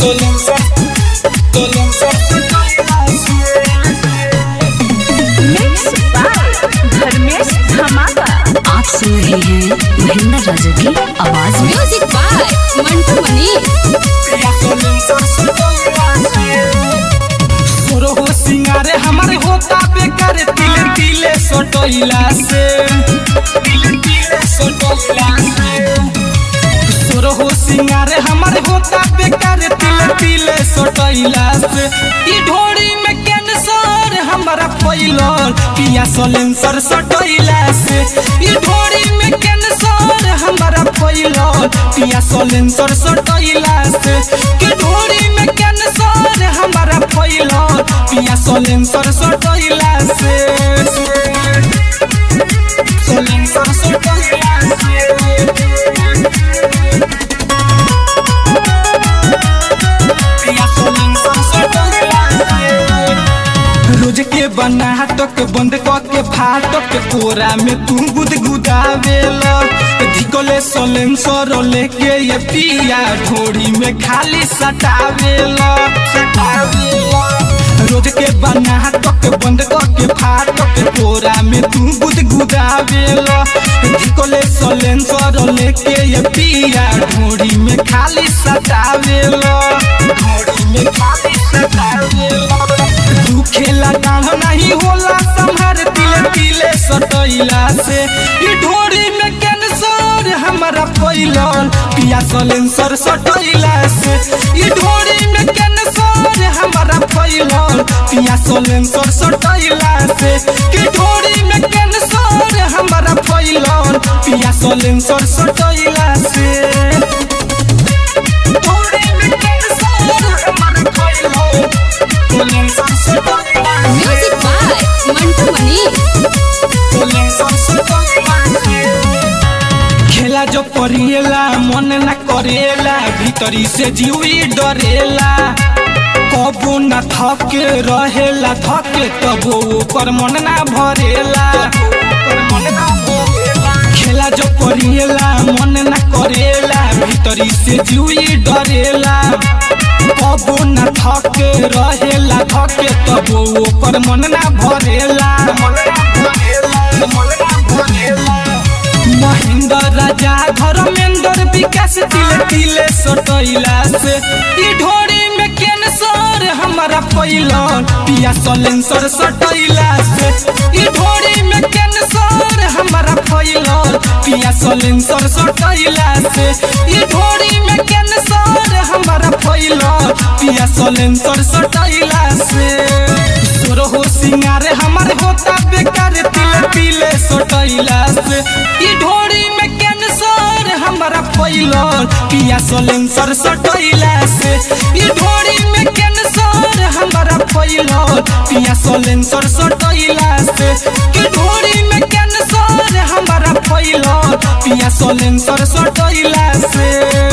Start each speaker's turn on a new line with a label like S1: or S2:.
S1: mix by Dharmesh धमाका
S2: आप सुन रहे हैं महेंद्र राजा की आवाज में
S3: म्यूजिक बाय मंटू मनीष
S4: तोरो हो सिंगारे हमारे होता बेकार तिले तिले सटोइला से तिले तिले सटोइला से तोरो हो सिंगारे हमारे होता बेकार तिले तिले सटोइला से ई ढोड़ी में कैंसर हमारा फैलल पिया सलेंसर सटोइला से ई ढोड़ी में कैंसर हमारा फैलल पिया सलेंसर सटोइला से कि ढोड़ी में कैंसर हमारा फैलल पिया सलेंसर सटोइला से सलेंसर सटोइला से पिया सलेंसर सटोइला से रोज के बना तक बंद क के फाटक कोरा में तू गुदगुदावेला धिकोले सलेंसर लेके ये पिया ढोड़ी में खाली सटावेला सटावेला रोज के बना तक बंद क के फाटक कोरा में तू गुदगुदावेला धिकोले सलेंसर लेके ये पिया ढोड़ी में खाली सटावेला ढोड़ी में खाली सटावेला तू खेला डाढ़ नहीं होला संभार तिले तिले सटैला से ई ढोरी में कैंसर हमारा फैलल पिया सलेंसर सटैला से ई ढोरी में कैंसर हमारा फैलल पिया सलेंसर सटैला से कि ढोरी में कैंसर हमारा फैलल पिया सलेंसर सटैला से ढोरी में कैंसर हमारा फैलल सलेंसर सटैला से
S3: म्यूजिक बाय मंटू मनीष
S4: खेला जो परिएला मन न करेला भीतरी से जीवी डरेला कबो न थके रहेला थके तबो ओकर मन ना भरेला खेला जो परिएला मन न करेला भीतरी से जीवी डरेला कबो न थके रहेला थके तबो ओकर मन ना भरेला मन ना भरेला मन ना भरेला महेंद्र राजा धर्मेंद्र विकास तिले तिले सटैला से ई ढोरी में कैंसर हमारा फैलल पिया सलेंसर सटैला से ई ढोरी में कैंसर हमारा फैलल पिया सलेंसर सटैला से ई ढोरी में कैंसर हमारा फैलल पिया सलेंसर सटैला से तोरो हो सिंगारे हमारे होता बेकार तिले तिले सटैला से ई ढोरी में कैंसर हमारा फैलल पिया सलेंसर सटैला से ई ढोरी में कैंसर हमारा फैलल पिया सलेंसर सटैला से कि ढोरी में कैंसर हमारा फैलल पिया सलेंसर सटैला से